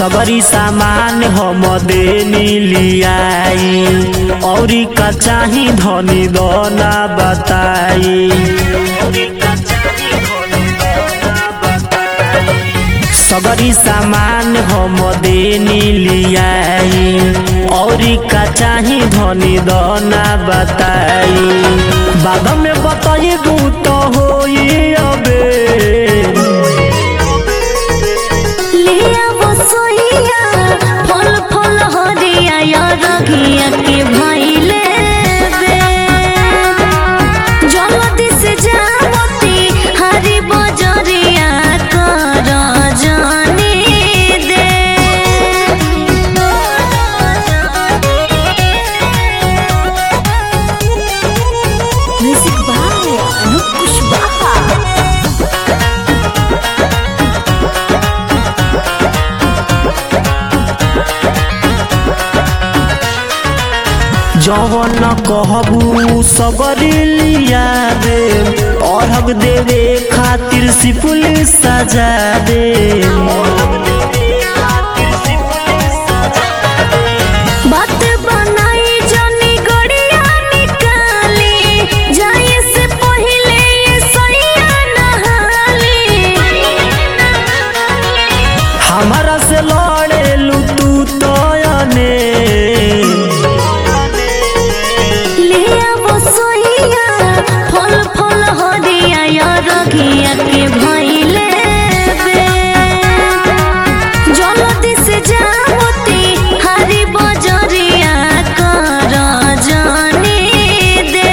सबरी सामान हम देनी लियाई औरी का चाही धनी दोना बताई सबरी सामान हम देनी लियाई औरी का चाही धनी दोना बताई बाद में बताई दू तो होई अबे लिया वो सोहिया फल फल हरिया या रघिया के भइले बे जल्दी से जावती हरी बजरिया कर जाने दे म्यूजिक बाय अनूप कुशवाहा जवन कहबू सबरी लिया दे अरहग देवे खातिर सिपुल सजा दे बात बनाई जनी गड़िया निकाली जाए से पहले ये सैया नहाली हमारा से लड़ेलू तू तो अने लिया वो सोहिया फल फल हरिया या रघिया के भइले बे जल्दी से जावती हरी बजरिया कर जाने दे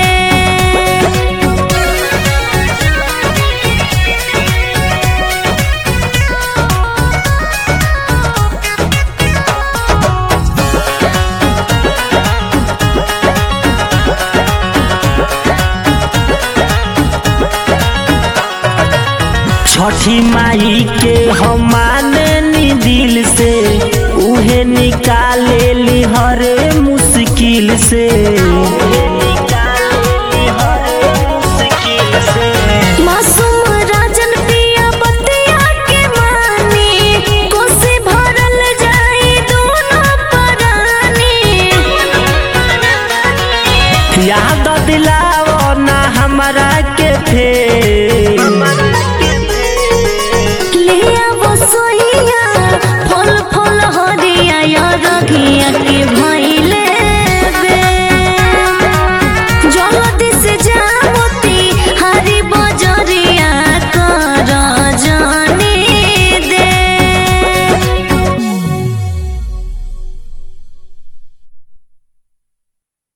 छठी माई के हम माने नी दिल से उहे निकाले ली हरे मुश्किल से